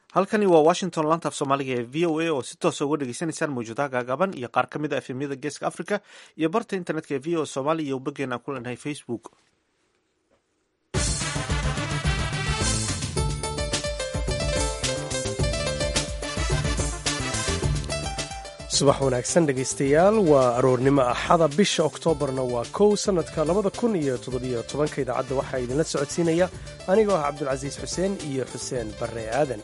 halkani waa washington lantaaf soomaaliga ee v o a oo si toosa uga dhegeysanaysaan mawjuudaha gaagaaban iyo qaar ka mid a efemyada geeska africa iyo barta internetka ee v o somalia iyo boggeena aan ku leenahay facebook subax wanaagsan dhegaystayaal waa aroornimo axada bisha oktoobarna waa kow sannadka labada kun iyo toddobiyo tobanka idaacadda waxaa idinla socodsiinaya anigoo ah cabdulcasiis xuseen iyo xuseen barre aadan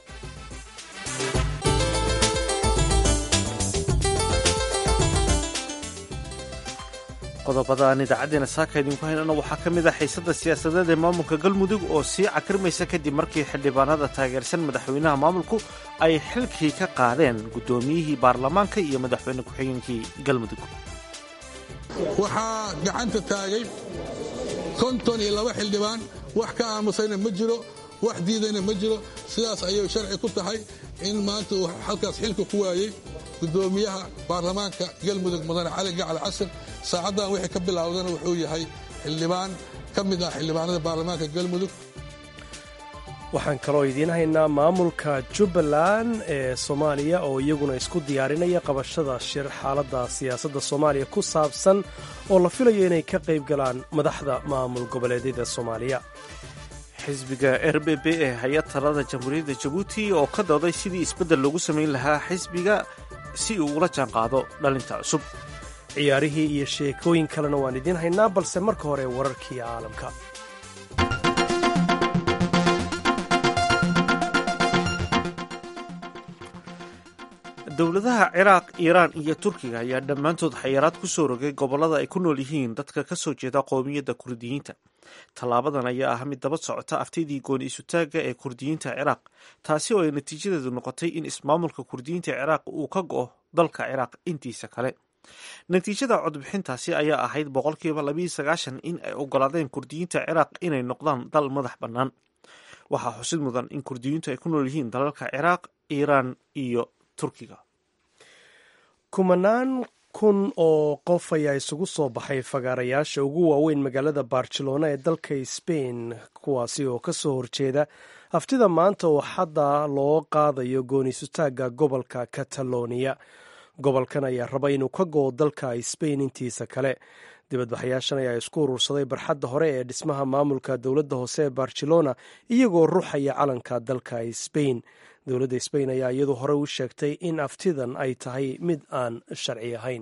qodobada aan idaacadeena saaka idinku haynana waxaa ka mid ah xiisada siyaasadeed ee maamulka galmudug oo sii cakrimaysa kadib markii xildhibaanada taageersan madaxweynaha maamulku ay xilkii ka qaadeen guddoomiyihii baarlamaanka iyo madaxweyne ku-xigeenkii galmudug waxaa gacanta taagay konton iyo laba xildhibaan wax ka aamusayna ma jiro wax diidayna ma jiro sidaas ayay sharci ku tahay in maanta uu halkaas xilka ku waayey gudoomiyaha baarlamaanka galmudug mudane cali gacal casir saacaddan wixii ka bilowdana wuxuu yahay xildhibaan ka mid ah xildhibaanada baarlamaanka galmudug waxaan kaloo idiin haynaa maamulka jubbaland ee soomaaliya oo iyaguna isku diyaarinaya qabashada shir xaaladda siyaasadda soomaaliya ku saabsan oo la filayo inay ka qayb galaan madaxda maamul goboleedyada soomaaliya xisbiga r b b ee hay-ad talada jamhuuriyadda jabuuti oo ka dooday sidii isbeddel loogu samayn lahaa xisbiga si uu ula jaanqaado dhalinta cusub ciyaarihii iyo sheekooyin kalena waan idiin haynaa balse marka hore wararkii caalamka dowladaha ciraaq iiraan iyo turkiga ayaa dhammaantood xayiraad ku soo rogay gobollada ay ku nool yihiin dadka ka soo jeeda qowmiyadda kurdiyiinta tallaabadan ayaa ah mid daba socota aftidii gooni isutaagga ee kurdiyiinta ciraaq taasi oo ay natiijadeedu noqotay in ismaamulka kurdiyiinta ciraaq uu ka go'o dalka ciraaq intiisa kale natiijada codbixintaasi ayaa ahayd boqolkiiba labiiyo sagaashan in ay ogolaadeen kurdiyiinta ciraaq inay noqdaan dal madax bannaan waxaa xusid mudan in kurdiyiintu ay ku nool yihiin dalalka ciraaq iiraan iyo turkiga kumanaan kun oo qof ayaa isugu soo baxay fagaarayaasha ugu waaweyn magaalada barcelona ee dalka sbain kuwaasi oo ka soo horjeeda haftida maanta oo xadda loo qaadayo goonisutaagga gobolka kataloniya gobolkan ayaa raba inuu ka go'o dalka sbain intiisa kale dibadbaxayaashan ayaa isku urursaday barxadda hore ee dhismaha maamulka dowladda hoose ee barcelona iyagoo ruuxaya calanka dalka sbain dowladda sbain ayaa iyadu hore u sheegtay in aftidan ay tahay mid aan sharci ahayn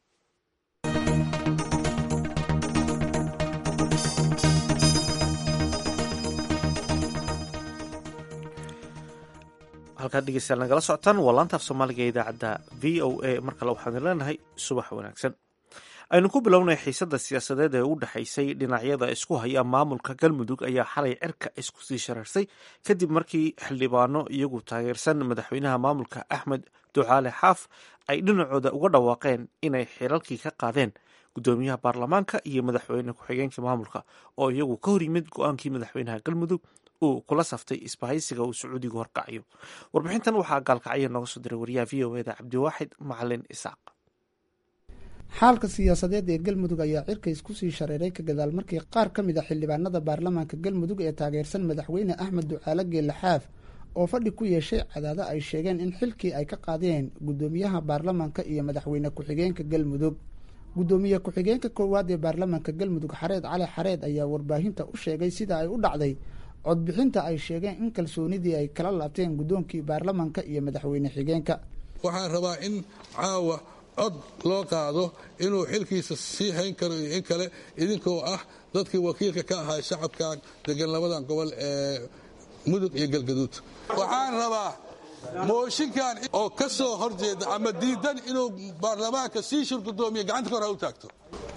halkaad dhegeystayaal nagala socotaan waa laantaaf soomaaliga ee idaacadda v o a mar kale waxaan leenahay subax wanaagsan aynu ku bilownay xiisadda siyaasadeed ee u dhexaysay dhinacyada isku haya maamulka galmudug ayaa xalay cirka isku sii shararsay kadib markii xildhibaano iyagu taageersan madaxweynaha maamulka axmed ducaale xaaf ay dhinacooda uga dhawaaqeen inay xilalkii ka qaadeen gudoomiyaha baarlamaanka iyo madaxweyne ku-xigeenka maamulka oo iyagu ka hor yimid go-aankii madaxweynaha galmudug uu kula saftay isbahaysiga uu sacuudigu horkacayo warbixintan waxaa gaalkacyo nooga soo diray wariyaha v o eda cabdiwaaxid macalin isaaq xaalka siyaasadeed ee galmudug ayaa cirka isku sii shareeray ka gadaal markii qaar ka mid a xildhibaanada baarlamaanka galmudug ee taageersan madaxweyne axmed ducaale geelle xaaf oo fadhi ku yeeshay cadaado ay sheegeen in xilkii ay ka qaadeen guddoomiyaha baarlamaanka iyo madaxweyne ku-xigeenka galmudug guddoomiye ku-xigeenka koowaad ee baarlamaanka galmudug xareed cali xareed ayaa warbaahinta u sheegay sida ay u dhacday codbixinta ay sheegeen in kalsoonidii ay kala laabteen guddoonkii baarlamaanka iyo madaxweyne xigeenka waxaan rabaa in caawa cod loo qaado inuu xilkiisa sii hayn karo iyo in kale idinkoo ah dadkii wakiilka ka ahaa shacabkan degan labadan gobol ee mudug iyo galgaduud waxaan rabaa mooshinkan oo ka soo horjeeda ama diidan inuu baarlamaanka sii shir gudoomiya gacanta ka hor ha u taagto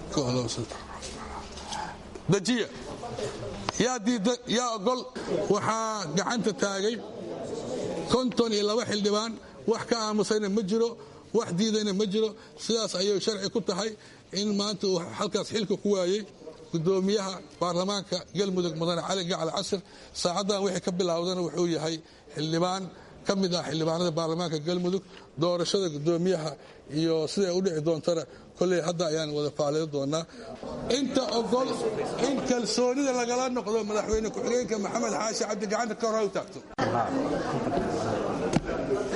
dajiya yaa diidan yaa ogol waxaa gacanta taagay konton iyo laba xildhibaan wax ka aamusayna ma jiro wax diidayna ma jiro sidaas ayay sharci ku tahay in maanta uu halkaas xilka ku waayey gudoomiyaha baarlamaanka galmudug mudane cali gacal casir saacaddan wixii ka bilowdana wuxuu yahay xildhibaan ka mid ah xildhibaanada baarlamaanka galmudug doorashada gudoomiyaha iyo siday u dhici doontana kolley hadda ayaan wada faalido doonaa inta ogol in kalsoonida lagala noqdo madaxweyne ku-xigeenka maxamed xaashi cabdi gacanta ka hor ha u taagto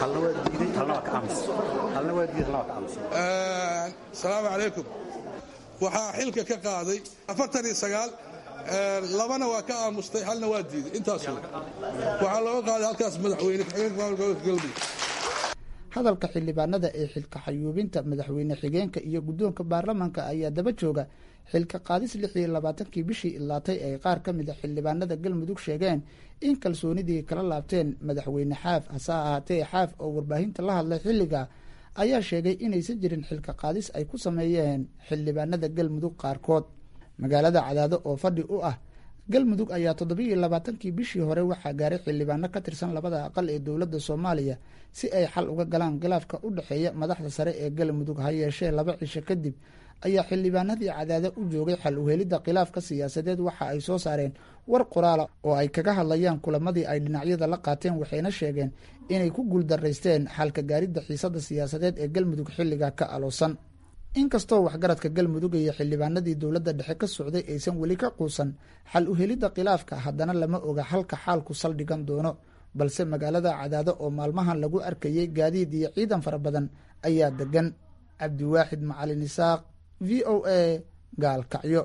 halna waa diiday halna waa ka aamusay halna waa diiday halna waa ka aamusay asalaamu calaykum waxaa xilka ka qaaday afartan iyo sagaal labana waa ka aamustay halna waa diiday intaas waxaa looga qaaday halkaas madaxweyne ku-xigeenka maamulka gobolka galmudug hadalka xildhibaanada ee xilka xayuubinta madaxweyne xigeenka iyo guddoonka baarlamaanka ayaa daba jooga xilka qaadis lix iyo labaatankii bishii ilaatay ay qaar ka mid a xildhibaanada galmudug sheegeen in kalsoonidii kala laabteen madaxweyne xaaf hase ahaatee xaaf oo warbaahinta la hadlay xilliga ayaa sheegay inaysan jirin xilka qaadis ay ku sameeyeen xildhibaanada galmudug qaarkood magaalada cadaado oo fadhi u ah galmudug ayaa toddobiiyo labaatankii bishii hore waxaa gaaray xildhibaano ka tirsan labada aqal ee dowladda soomaaliya si ay xal uga galaan khilaafka u dhexeeya madaxda sare ee galmudug ha yeeshee laba cisho kadib ayaa xildhibaanadii cadaado u joogay xal uhelidda khilaafka siyaasadeed waxa ay soo saareen war qoraala oo ay kaga hadlayaan kulamadii ay dhinacyada la qaateen waxayna sheegeen inay ku guuldaraysteen xalka gaaridda xiisadda siyaasadeed ee galmudug xilliga ka aloosan inkastoo waxgaradka galmudug iyo xildhibaanadii dowladda dhexe ka socday aysan weli ka quusan xal uhelidda khilaafka haddana lama oga halka xaalku saldhigan doono balse magaalada cadaado oo maalmahan lagu arkayay gaadiid iyo ciidan fara badan ayaa degan cabdiwaaxid macalin isaaq v o a gaalkacyo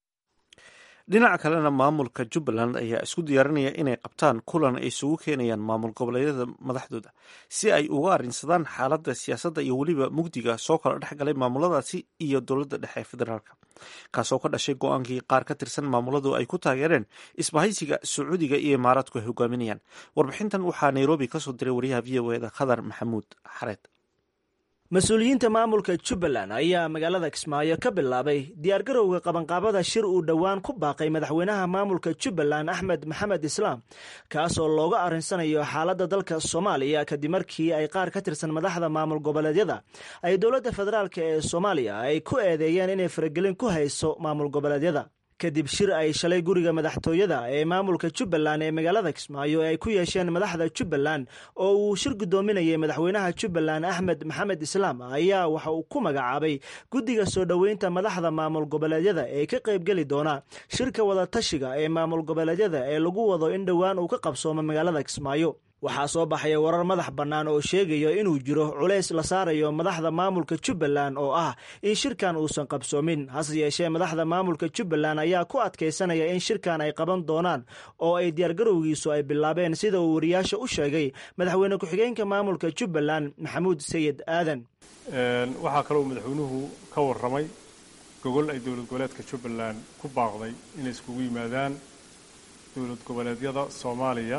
dhinaca kalena maamulka jubbaland ayaa isku diyaarinaya inay qabtaan kulan ay isugu keenayaan maamul goboleedyada madaxdooda si ay uga arrinsadaan xaaladda siyaasadda iyo weliba mugdiga soo kala dhex galay maamuladaasi iyo dowladda dhexe ee federaalka kaasoo ka dhashay go-aankii qaar ka tirsan maamuladu ay ku taageereen isbahaysiga sacuudiga iyo imaaraadku ay hogaaminayaan warbixintan waxaa nairobi kasoo diray wariyaha v o eda khadar maxamuud xareed mas-uuliyiinta maamulka jubbaland ayaa magaalada kismaayo ka bilaabay diyaargarowga qabanqaabada shir uu dhowaan ku baaqay madaxweynaha maamulka jubbaland axmed maxamed islaam kaasoo looga arrinsanayo xaaladda dalka soomaaliya kadib markii ay qaar ka tirsan madaxda maamul goboleedyada ay dowladda federaalk ee soomaaliya ay ku eedeeyeen inay faragelin ku hayso maamul goboleedyada kadib shir ay shalay guriga madaxtooyada ee maamulka jubbaland ee magaalada kismaayo ee ay ku yeesheen madaxda jubbaland oo uu shir guddoominayay madaxweynaha jubbaland axmed maxamed islaam ayaa waxa uu ku magacaabay guddiga soo dhoweynta madaxda maamul goboleedyada ee ka qaybgeli doona shirka wadatashiga ee maamul goboleedyada ee lagu wado in dhowaan uu ka qabsoomo magaalada kismaayo waxaa soo baxaya warar madax bannaan oo sheegaya inuu jiro culays la saarayo madaxda maamulka jubbaland oo ah in shirkan uusan qabsoomin hase yeeshee madaxda maamulka jubbaland ayaa ku adkaysanaya in shirkan ay qaban doonaan oo ay diyaargarowgiisu ay bilaabeen sida uu wariyaasha u sheegay madaxweyne ku-xigeenka maamulka jubbaland maxamuud sayid aadan waxaa kaloo madaxweynuhu ka warramay gogol ay dowlad goboleedka jubbaland ku baaqday inay iskugu yimaadaan dowlad goboleedyada soomaaliya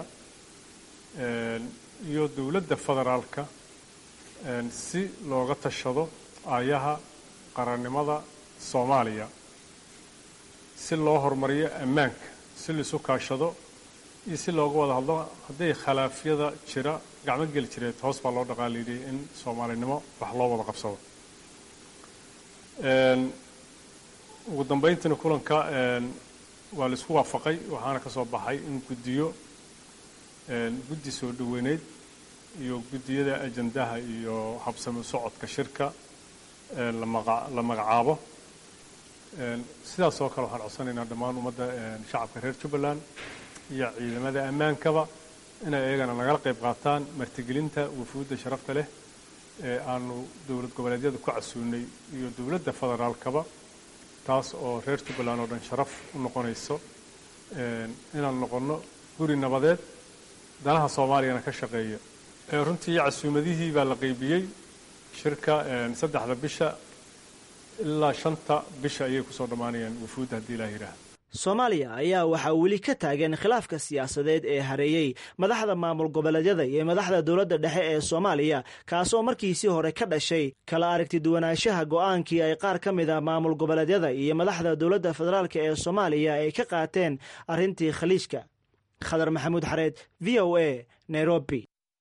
iyo dowladda federaalka si looga tashado aayaha qarannimada soomaaliya si loo horumariyo ammaanka si laisu kaashado iyo si looga wada hadlo hadday khilaafyada jira gacmo geli jireed hoos baa loo dhaqaaliidiyay in soomaalinimo wax loo wada qabsado ugu dambayntiina kulanka waa laisku waafaqay waxaana ka soo baxay in guddiyo guddi soo dhoweyneyd iyo guddiyada ajandaha iyo habsami socodka shirka la magacaabo sidaas oo kale waxaan codsanaynaa dhammaan ummadda shacabka reer jubbaland iyo ciidamada ammaankaba inay iyagana nagala qayb qaataan martigelinta wufuudda sharafta leh ee aanu dowlad goboleedyada ku casuunay iyo dowladda federaalkaba taas oo reer jubbaland oo dhan sharaf u noqonayso inaan noqonno guri nabadeed danaha soomaaliyana ka shaqeeya runtii casuumadihii baa la qaybiyey shirka saddexda bisha ilaa shanta bisha ayay kusoo dhammaanayaan wufuudda haddii ilaah yidhaah soomaaliya ayaa waxaa weli ka taagan khilaafka siyaasadeed ee hareeyey madaxda maamul goboleedyada iyo madaxda dowladda dhexe ee soomaaliya kaasoo markiisii hore ka dhashay kala aragti duwanaanshaha go'aankii ay qaar ka mid a maamul goboleedyada iyo madaxda dowladda federaalk ee soomaaliya ay ka qaateen arrintii khaliijka khadar maxamuud xareed v o a nairobi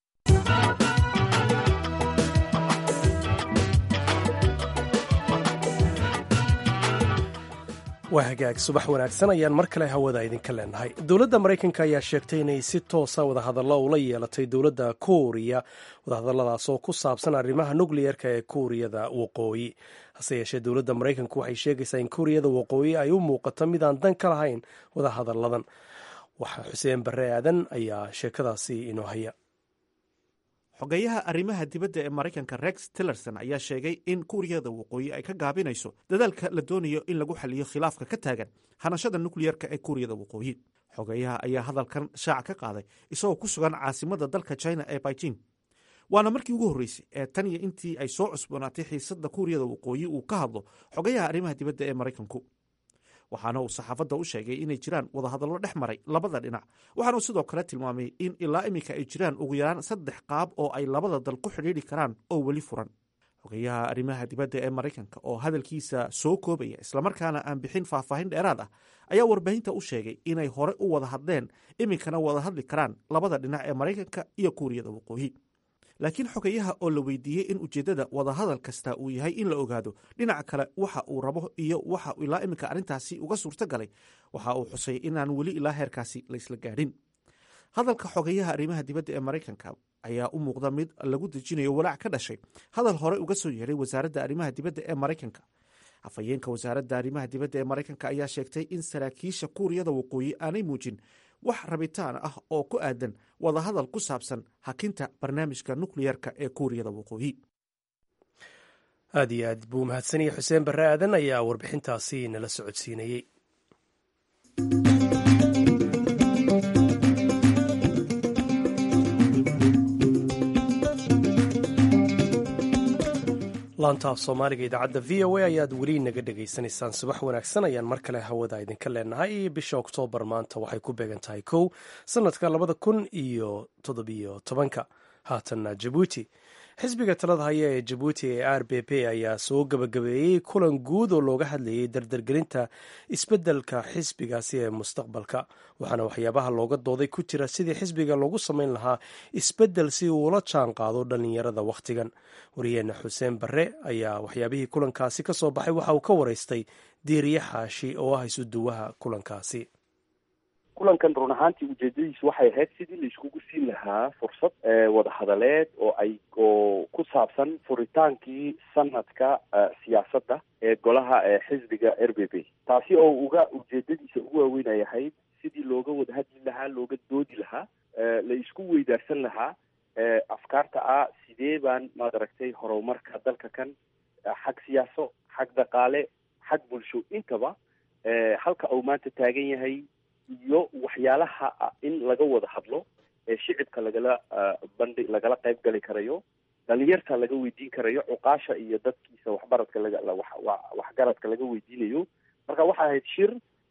waa hagaag subax wanaagsan ayaan mar kale hawada idinka leenahay dowladda maraykanka ayaa sheegtay inay si toosa wadahadallo ula yeelatay dowladda kuuriya wadahadalladaas oo ku saabsan arrimaha nukliyerka ee kuuriyada waqooyi hase yeeshee dowladda maraykanku waxay sheegaysaa in kuuriyada waqooyi ay u muuqato midaan dan ka lahayn wadahadalladan waxaa xuseen barre aadan ayaa sheekadaasi inoo haya xogeyaha arrimaha dibadda ee maraykanka rex tillerson ayaa sheegay in kuuriyada waqooyi ay ka gaabinayso dadaalka la doonayo in lagu xaliyo khilaafka ka taagan hanashada nukliyerka ee kuuriyada waqooyi xogeyaha ayaa hadalkan shaaca ka qaaday isagoo ku sugan caasimada dalka china ee beijing waana markii ugu horreysay ee tan iyo intii ay soo cusboonaatay xiisadda kuuriyada waqooyi uu ka hadlo xogayaha arrimaha dibadda ee maraykanku waxaana uu saxaafadda u sheegay inay jiraan wadahadallo dhex maray labada dhinac waxaana uu sidoo kale tilmaamay in ilaa iminka ay jiraan ugu yaraan saddex qaab oo ay labada dal ku xidhiidhi karaan oo weli furan xogayaha arrimaha dibadda ee maraykanka oo hadalkiisa soo koobaya islamarkaana aan bixin faahfaahin dheeraad ah ayaa warbaahinta u sheegay inay hore u wada hadleen iminkana wada hadli karaan labada dhinac ee maraykanka iyo kuuriyada waqooyi laakiin xogayaha oo la weydiiyey in ujeeddada wadahadal kasta uu yahay in la ogaado dhinaca kale waxa uu rabo iyo waxa ilaa iminka arrintaasi uga suurto galay waxa uu xusay inaan weli ilaa heerkaasi la isla gaadhin hadalka xogayaha arrimaha dibadda ee maraykanka ayaa u muuqda mid lagu dejinayo walaac ka dhashay hadal hore uga soo yeeray wasaaradda arrimaha dibadda ee maraykanka afhayeenka wasaaradda arrimaha dibadda ee maraykanka ayaa sheegtay in saraakiisha kuuriyada waqooyi aanay muujin wax rabitaan ah oo ku aadan wadahadal ku saabsan hakinta barnaamijka nukliyerka ee kuuriyada waqooyi aad iyo aad buu mahadsaniyey xuseen barre aadan ayaa warbixintaasi nala socodsiinayey laantaaf soomaaliga idaacadda v o a ayaad weli naga dhegaysanaysaan subax wanaagsan ayaan mar kale hawada idinka leenahay bisha oktoobar maanta waxay ku beegan tahay kow sanadka labada kun iyo toddobiyo tobanka haatanna jabuuti xisbiga talada haya ee jabuuti ee r b p ayaa soo gabagabeeyey kulan guud oo looga hadlayay dardargelinta isbeddelka xisbigaasi ee mustaqbalka waxaana waxyaabaha looga dooday ku jira sidii xisbiga loogu samayn lahaa isbeddel si uu ula jaan qaado dhallinyarada wakhtigan wariyeenna xuseen barre ayaa waxyaabihii kulankaasi ka soo baxay waxa uu ka waraystay diiriye xaashi oo ah isuduwaha kulankaasi kulankan run ahaantii ujeedadiisu waxay ahayd sidii la iskugu siin lahaa fursad wadahadaleed oo ay oo ku saabsan furitaankii sanadka siyaasadda ee golaha xisbiga r b p taasi oo uga ujeedadiisa ugu waaweyn ay ahayd sidii looga wada hadli lahaa looga doodi lahaa la isku weydaarsan lahaa afkaarta ah sidee baan maad aragtay horumarka dalka kan xag siyaaso xag dhaqaale xag bulsho intaba halka uu maanta taagan yahay iyo waxyaalaha in laga wada hadlo ee shicibka lagala bandhi lagala qayb gali karayo dhalinyarta laga weydiin karayo cuqaasha iyo dadkiisa waxbaradka laga waxgaradka laga weydiinayo marka waxay ahayd shir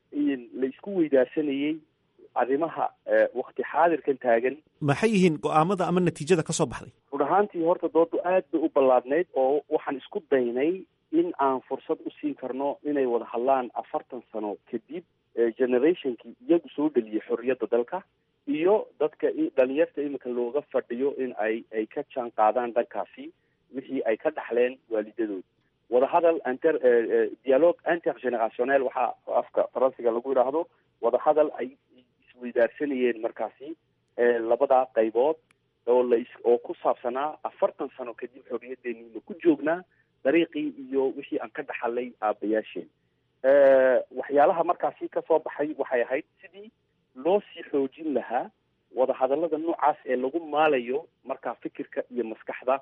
la isku weydaarsanayey arrimaha wakti xaadirkan taagan maxay yihiin go-aamada ama natiijada ka soo baxday run ahaantii horta doodu aad bay u ballaadnayd oo waxaan isku daynay in aan fursad u siin karno inay wada hadlaan afartan sano kadib generationkii iyagu soo dheliyay xorriyadda dalka iyo dadka dhalinyarta iminka looga fadhiyo in ay ay ka jaan qaadaan dhankaasi wixii ay ka dhaxleen waalidadood wadahadal inter dialogue intergenerationel waxaa afka faransiga lagu yidhaahdo wadahadal ay isweydaarsanayeen markaasi labada qaybood oo la oo ku saabsanaa afartan sano kadib xorriyadeeni ma ku joognaa dariiqii iyo wixii aan ka dhaxalay aabayaasheen waxyaalaha markaasi ka soo baxay waxay ahayd sidii loo sii xoojin lahaa wadahadallada noocaas ee lagu maalayo markaa fikirka iyo maskaxda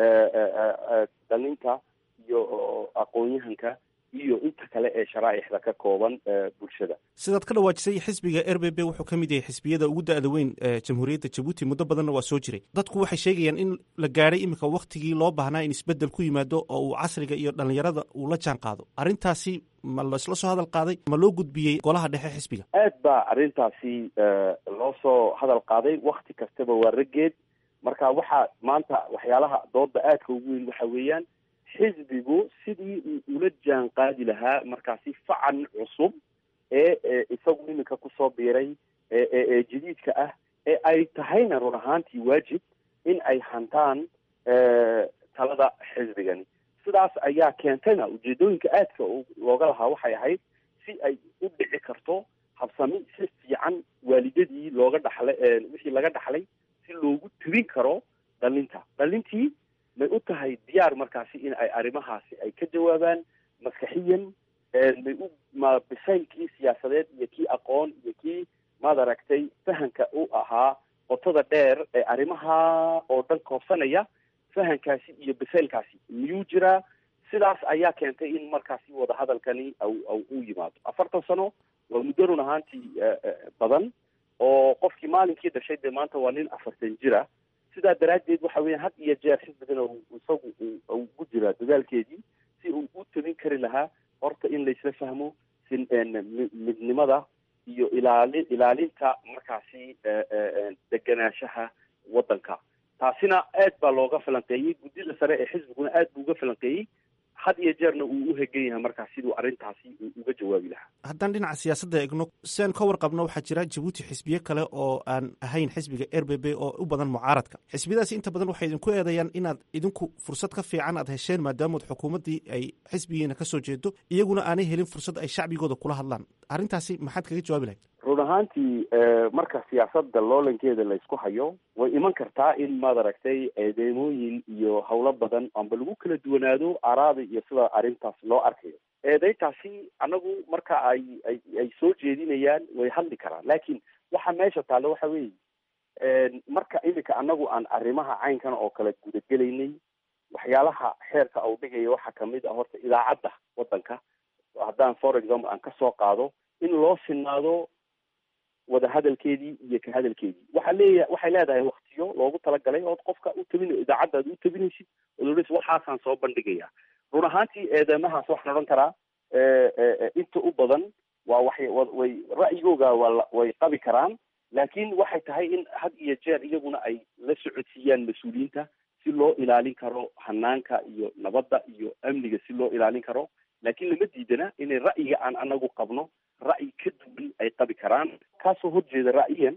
dhalinta iyo aqoon-yahanka iyo inta kale ee sharaaixda ka kooban bulshada sidaad ka dhawaajisay xisbiga r b b wuxuu ka mid yahay xisbiyada ugu da-da weyn ee jamhuuriyadda jabuuti muddo badanna waa soo jiray dadku waxay sheegayaan in la gaadhay iminka waktigii loo baahnaa in isbeddel ku yimaado oo uu casriga iyo dhallinyarada uu la jaan qaado arrintaasi ma laisla soo hadal qaaday ma loo gudbiyey golaha dhexe xisbiga aad baa arrintaasi loo soo hadal qaaday wakti kastaba waa raggeed marka waxaa maanta waxyaalaha dooda aadka ugu weyn waxa weeyaan xisbigu sidii uu ula jaan qaadi lahaa markaasi facan cusub ee isagu iminka kusoo biiray ee jadiidka ah ee ay tahayna run ahaantii waajib in ay hantaan talada xisbigani sidaas ayaa keentayna ujeedooyinka aadka looga lahaa waxay ahayd si ay u dhici karto habsami si fiican waalidadii looga dhaxlay wixii laga dhaxlay si loogu tibin karo dhalinta dhalintii may u tahay diyaar markaasi in ay arrimahaasi ay ka jawaabaan maskaxiyan may u ma bisaylkii siyaasadeed iyo kii aqoon iyo kii maad aragtay fahanka u ahaa qoto qotada dheer ee arrimaha oo dhan koobsanaya fahankaasi iyo baseylkaasi miyuu jiraa sidaas ayaa keentay in markaasi wadahadalkani u yimaado afartan sano waa muddo run ahaantii badan oo qofkii maalinkii dhashay dee maanta waa nin afartan jira sidaa daraaddeed waxa weya had iyo jeer xisbigan isagu ugu jiraa dadaalkeedii si uu u tabin kari lahaa horta in laysla fahmo si midnimada iyo ilaali ilaalinta markaasi deganaanshaha waddanka taasina aad baa looga falanqeeyey guddida sare ee xisbiguna aad buu uga falanqeeyey had iyo jeerna uu u hegan yahay markaas siduu arrintaasi uga jawaabi lahaa haddaan dhinaca siyaasadda eegno siaan ka warqabno waxaa jira jabuuti xisbiye kale oo aan ahayn xisbiga r b b oo u badan mucaaradka xisbiyadaasi inta badan waxay idinku eedayaan inaad idinku fursad ka fiican aad hesheen maadaamood xukuumaddii ay xisbigiina ka soo jeedo iyaguna aanay helin fursad ay shacbigooda kula hadlaan arrintaasi maxaad kaga jawaabi lahayd run ahaantii marka siyaasadda loolankeeda laysku hayo way iman kartaa in maad aragtay eedeymooyin iyo howlo badan amba lagu kala duwanaado araada iyo sida arrintaas loo arkayo eedeyntaasi anagu marka ay ay ay soo jeedinayaan way hadli karaan laakiin waxa meesha taale waxa weeye marka iminka anagu aan arrimaha caynkan oo kale gudagelaynay waxyaalaha xeerka uu dhigaya waxaa kamid ah horta idaacadda waddanka haddaan for example aan kasoo qaado in loo sinaado wada hadalkeedii iyo ka hadalkeedii waxaa leeya waxay leedahay waktiyo loogu talagalay ood qofka u tabin idaacadda ad u tabinaysid oododhs waxaasaan soo bandhigaya run ahaantii eedeymahaas waxaan odhan karaa inta u badan waa waxay way ra'yigooga waa way qabi karaan laakiin waxay tahay in had iyo jeer iyaguna ay la socodsiiyaan mas-uuliyiinta si loo ilaalin karo hanaanka iyo nabadda iyo amniga si loo ilaalin karo laakiin lama diidana inay ra'yiga aan anagu qabno ra'yi ka duwan ay qabi karaan kaasoo horjeeda ra'yigan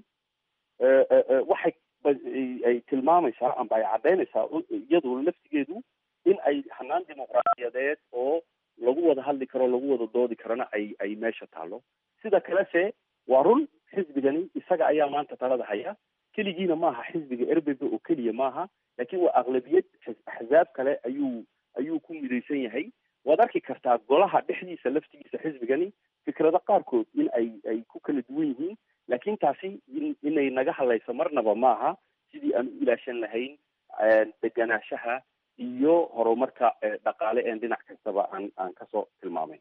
waxay ay tilmaamaysaa amba ay caddaynaysaa iyadu laftigeedu in ay hanaan dimuqraadiyadeed oo lagu wada hadli karo lagu wada doodi karona ay ay meesha taalo sida kalese waa run xisbigani isaga ayaa maanta talada haya keligiina maaha xisbiga r b b oo keliya maaha laakiin waa aqlabiyad axzaab kale ayuu ayuu ku midaysan yahay waad arki kartaa golaha dhexdiisa laftigiisa xisbigani fikrado qaarkood in ay ay ku kala duwan yihiin laakiin taasi inay naga hadlayso marnaba maaha sidii aan u ilaashan lahayn deganaanshaha iyo horumarka dhaqaale een dhinac kastaba aan aan kasoo tilmaamay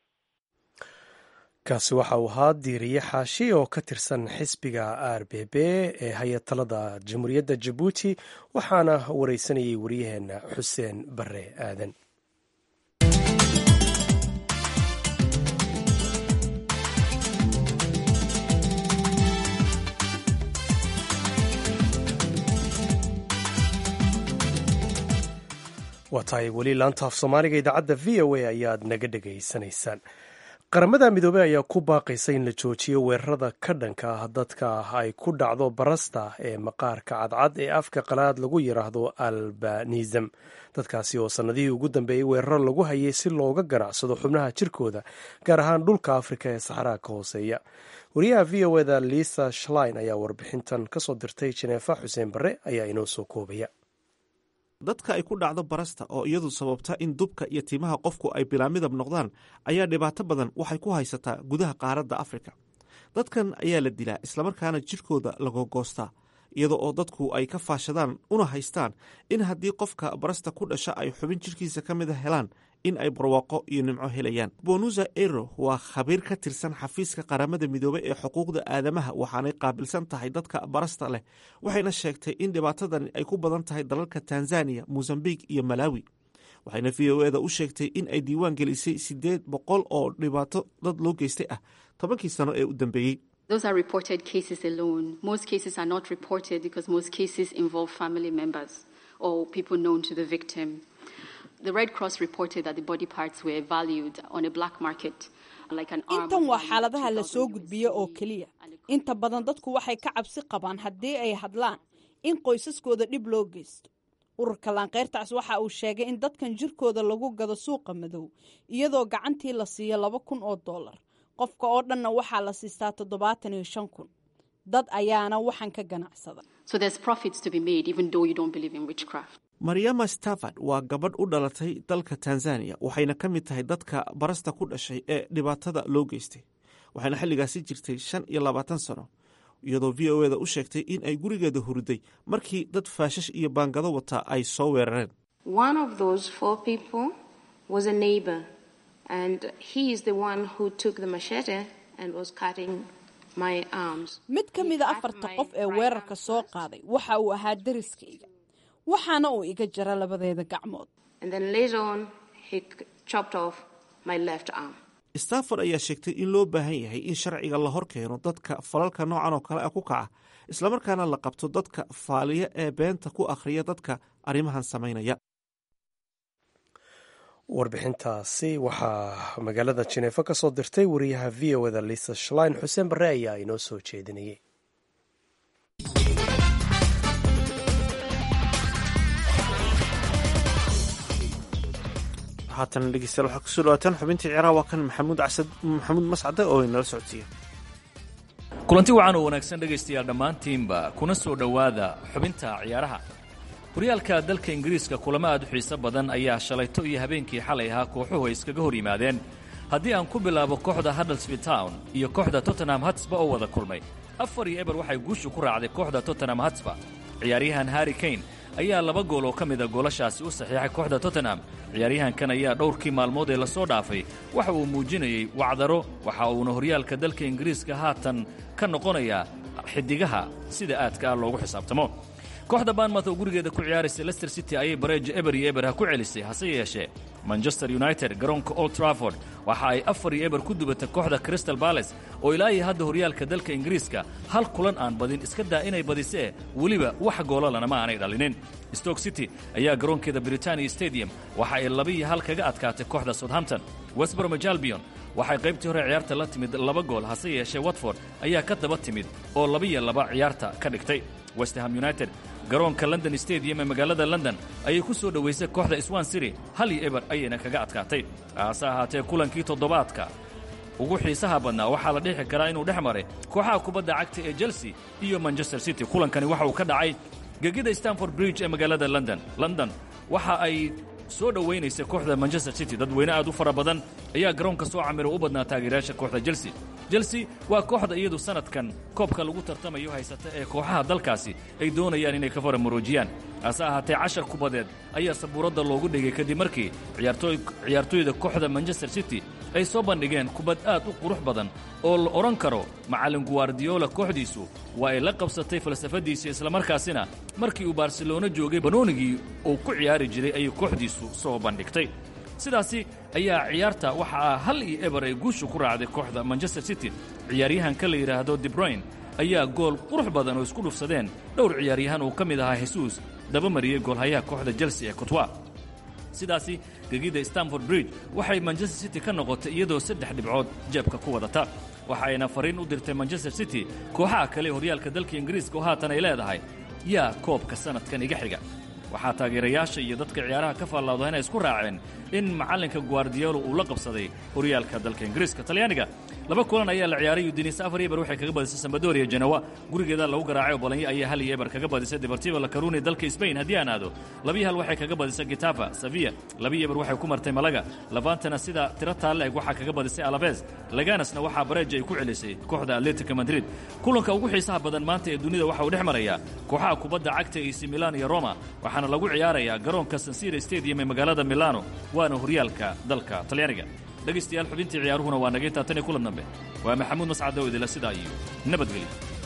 kaasi waxa uu ahaa diiriye xaashi oo ka tirsan xisbiga r b b ee hay-atalada jamhuuriyadda jabuuti waxaana wareysanayay waryaheena xuseen bare aadan waa tahay weli laanta af soomaaliga idaacadda v o a ayaad naga dhegaysanaysaan qaramada midoobey ayaa ku baaqaysa in la joojiyo weerarada ka dhanka ah dadka ay ku dhacdo barasta ee maqaarka cadcad ee afka qalaad lagu yidhaahdo albanism dadkaasi oo sannadihii ugu dambeeyey weeraro lagu hayay si looga ganacsado xubnaha jirkooda gaar ahaan dhulka afrika ee saxaraha ka hooseeya wariyaha v o eda lisa shlein ayaa warbixintan kasoo dirtay jeneefa xuseen barre ayaa inoo soo koobaya dadka ay ku dhacdo barasta oo iyadu sababta in dubka iyo timaha qofku ay bilaamidab noqdaan ayaa dhibaato badan waxay ku haysataa gudaha qaaradda afrika dadkan ayaa la dilaa islamarkaana jidhkooda lagogoostaa iyada oo dadku ay ka faashadaan una haystaan in haddii qofka barasta ku dhasha ay xubin jidhkiisa ka mida helaan in ay barwaaqo iyo nimco helayaan bonusa ero waa khabiir ka tirsan xafiiska qaramada midoobey ee xuquuqda aadamaha waxaanay qaabilsan tahay dadka barasta leh waxayna sheegtay in dhibaatadani ay ku badan tahay dalalka tanzaniya mosambik iyo malawi waxayna v o eda u sheegtay in ay diiwaan gelisay siddeed boqol oo dhibaato dad loo geystay ah tobankii sano ee u dambeeyey Those are reported cases alone. Most cases are not reported because most cases involve family members or people known to the victim. The Red Cross reported that the body parts were valued on a black market. Like an arm intan waa valued xaaladaha la 2,000 soo US gudbiyo oo dollars. keliya inta badan dadku waxay ka cabsi qabaan haddii ay hadlaan in qoysaskooda dhib loo geysto ururka laanqeyrtaas waxa uu sheegay in dadkan jirkooda lagu gado suuqa madow iyadoo gacantii la siiyo laba kun oo dollar qofka oo dhanna waxaa la siistaa toddobaatan iyo shan kun dad ayaana waxan ka ganacsada So there's profits to be made even though you don't believe in witchcraft. maryama stafford waa gabadh u dhalatay dalka tanzaniya waxayna ka mid tahay dadka barasta ku dhashay ee dhibaatada loo geystay waxayna xilligaasi jirtay shan iyo labaatan sano iyadoo v o eda u sheegtay in ay gurigeeda huriday markii dad faashash iyo baangado wataa ay soo weerareen mid ka mida afarta qof ee weerarka soo qaaday waxa uu ahaa dariskayga waxaana uu iga jara labadeeda gacmood stafford ayaa sheegtay in loo baahan yahay in sharciga la hor keeno dadka falalka noocan oo kale ah ku kaca islamarkaana la qabto dadka faaliya ee beenta ku akhriya dadka arrimahan samaynaya warbixintaasi waxaa magaalada jineefo ka soo dirtay wariyaha v o eda lisa shlein xuseen barre ayaa inoo soo jeedinayay haatan dhegeystayaal waxaa kusoo dhawaataan xubintii ciyaaraha waa kan maxamuud casad maxamuud mascade oo inala socodsiiya kulanti wacan oo wanaagsan dhegaystayaal dhammaantiinba kuna soo dhowaada xubinta ciyaaraha horyaalka dalka ingiriiska kulamo aad u xiiso badan ayaa shalayto iyo habeenkii xalay ahaa kooxuhu ay iskaga hor yimaadeen haddii aan ku bilaabo kooxda huddlesfield town iyo kooxda tottenham hatsba oo wada kulmay afar iyo eber waxay guushu ku raacday kooxda tottenham hatsba ciyaaryahan harri kane ayaa laba gool oo ka mida goolashaasi u saxiixay kooxda tottenham ciyaaryahankan ayaa dhowrkii maalmood ee lasoo dhaafay waxa uu muujinayey wacdaro waxa uuna horyaalka dalka ingiriiska haatan ka noqonayaa xidigaha sida aadka ah loogu xisaabtamo kooxda baanmouth oo gurigeeda ku ciyaaraysa lester city ayay bareejo eber iyo eber ha ku celisay hase yeeshee manchester united garoonka old trafford waxa ay afar iyo eber ku dubatay kooxda crystal bales oo ilaa iyo hadda horyaalka dalka ingiriiska hal kulan aan badin iska daa inay badisee weliba wax goolalana ma aanay dhalinin stoke city ayaa garoonkeeda britania stadium waxa ay laba iyo hal kaga adkaatay kooxda southampton westbromage albion waxay qaybtii hore ciyaarta la timid laba gool hase yeeshee watford ayaa ka daba timid oo laba iyo laba ciyaarta ka dhigtay westham united garoonka london stadium ee magaalada london ayay ku soo dhowaysay kooxda swan city hal iyo eber ayayna kaga adkaatay haase ahaatee kulankii toddobaadka ugu xiisaha badnaa waxaa la dhixi karaa inuu dhex maray kooxaha kubadda cagta ee chelsea iyo manchester city kulankani waxa uu ka dhacay gegida stanford bridge ee magaalada london london waxa ay soo dhowaynaysa kooxda manchester city dadweyne aad u fara badan ayaa garoonka soo camira u badnaa taageerayaasha kooxda chelsea chelsea waa kooxda iyadu sanadkan koobka lagu tartamayo haysata ee kooxaha dalkaasi ay doonayaan inay ka faramuruujiyaan hase ahaatee cashar kubadeed ayaa sabuuradda loogu dhigay kadib markii ciyaartooyda kooxda manchester city ay soo bandhigeen kubad aad u qurux badan oo la odhan karo macallin guardiola kooxdiisu waa ay la qabsatay falsafadiisa islamarkaasina markii uu barcelona joogay banoonigii uu ku ciyaari jiray ayay kooxdiisu soo bandhigtay sidaasi ayaa ciyaarta waxaa hal iyo eber ay guushu ku raacday kooxda manchester city ciyaaryahanka la yidhaahdo debroyn ayaa gool qurux badan oo isku dhufsadeen dhowr ciyaaryahan uu ka mid ahaa hesuus daba mariyey goolhayaha kooxda chelsea ee cotwa sidaasi gegida stanford bridge waxay manchester city ka noqotay iyadoo saddex dhibcood jeebka ku wadata waxa ayna fariin u dirtay manchester city kooxaha kale horyaalka dalka ingiriiska oo haatan ay leedahay yaa koobka sanadkan iga xiga waxaa taageerayaasha iyo dadka ciyaaraha ka faallawda inay isku raaceen in macallinka guardiola uu la qabsaday horyaalka dalka ingiriiska talyaaniga laba kulan ayaa la ciyaaray udinisa afar eber waxay kaga badisay sambadoria janawa gurigeeda lagu garaacay oo bolonyo ayaa hal iyo eber kaga badisay deportivo la caruni dalka spain haddii aan aado labiyo hal waxay kaga badisay getafa sevilla labiyo eber waxay ku martay malaga lavantana sida tiro taalle eg waxaa kaga badisay alabes laganasna waxaa bareeja ay ku celisay kooxda atletica madrid kulanka ugu xiisaha badan maanta ee dunida waxa uu dhex marayaa kooxaha kubadda cagta ac milan iyo roma waxaana lagu ciyaarayaa garoonka sansira stadium ee magaalada milano waana horyaalka dalka talyaaniga dhegaystayaal xubintii ciyaaruhuna waa naga intaa tan iyo kulan dambe waa maxamuud mascad oo idila sidaa iyo nabadgelyo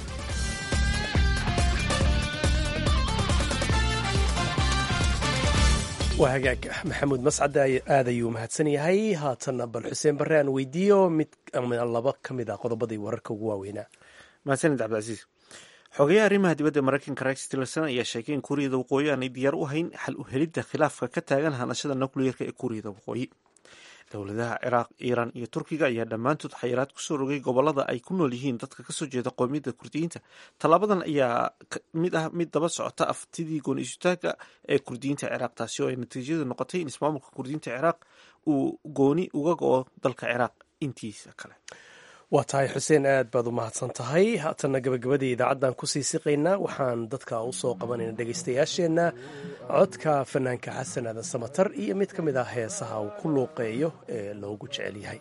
waa hagaag maxamuud mascad aad ayuu mahadsan yahay haatanna bal xuseen barre aan weydiiyo mid ama laba ka mid ah qodobadii wararka ugu waaweynaa mahadsanid cabdicasiis xogeyaha arrimaha dibadda maraykanka rex tillerson ayaa sheegay in kuuriyada waqooyi aanay diyaar u hayn xal u helidda khilaafka ka taagan hanashada nukliyeerka ee kuuriyada waqooyi dowladaha ciraaq iiraan iyo turkiga ayaa dhammaantood xayiraad kusoo rogay gobolada ay ku nool yihiin dadka kasoo jeeda qoomiyadda kurdiyiinta tallaabadan ayaa mid ah mid daba socota aftidii gooni isutaaga ee kurdiyiinta ciraaq taasi oo ay natiijadu noqotay in ismaamulka kurdiyiinta ciraaq uu gooni uga go-o dalka ciraaq intiisa kale waa tahay xuseen aad baad u mahadsan tahay haatanna gabagabadii idaacaddan kusii siqaynaa waxaan dadka usoo qabanayna dhegaystayaasheenna codka fanaanka xasan aadan samatar iyo mid ka mid ah heesaha uu ku luuqeeyo ee loogu jecel yahay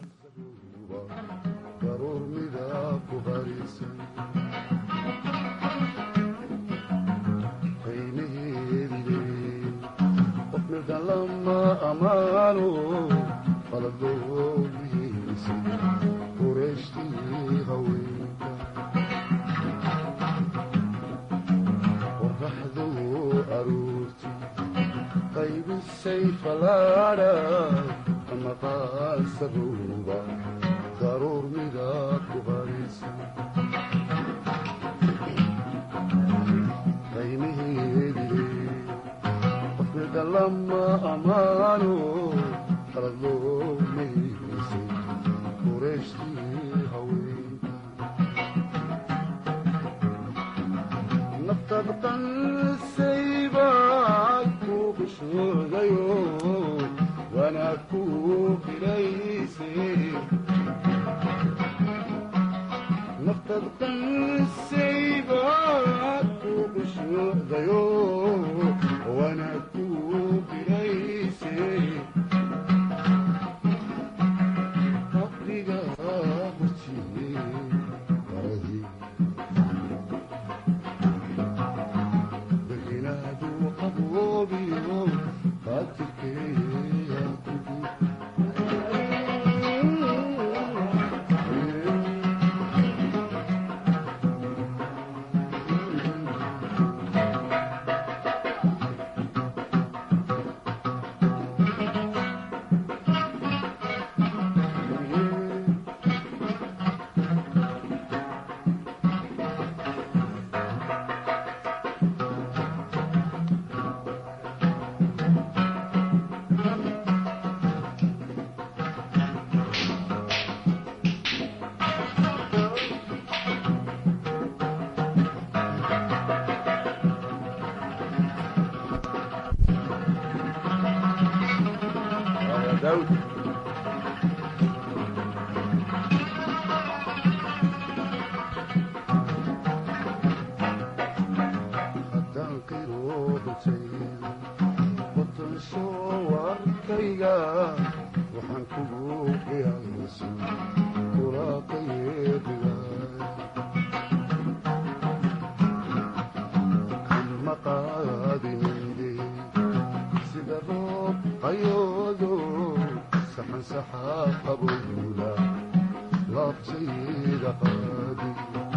balaadha ama qaasabowba daruur midaad ku qarisa qaymaheedile qofmida lama ammaano qalad loo maysay qureeshtii haweenka naftaad qansaybaad ku qushoodayo wanaag ku filaysay naftaad qansaybaad ku qushoodayo wanaag ku filaysay qabriga hortiye baradii berinaadu qaboobiyo qaatilkeeya daawud haddaan qiroodutayda watan soo warkayga waxaan kugu qiyaaso kulaaqayeediga kama qaadinayde sida roob qayoodo saxan saxaa qabowla laabtayda qaadi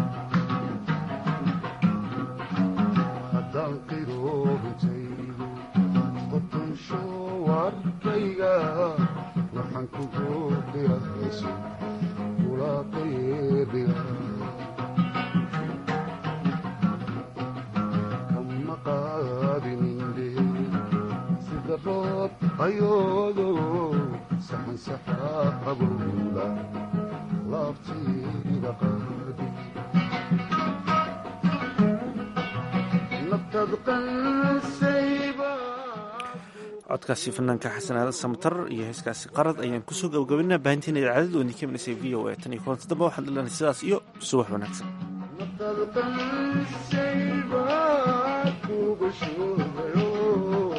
haddaan qiroobintaydo qotansho warkayga waxaan kugu qiyaaso kulaaqayeediga kama qaadininde sida roob ayoodo saxan saxaa qabowla laabtayda qaadi naftaad qansayba codkaasi fanaanka xasan aadan samatar iyo heeskaasi qarad ayaan kusoo gabagabinaa baahinteena idaacadada oo idinka imanaysa v o a tan iyo kulanti dambe waxaan lenahay sidaas iyo subax wanaagsan naftaad qansayba kuga shoogayo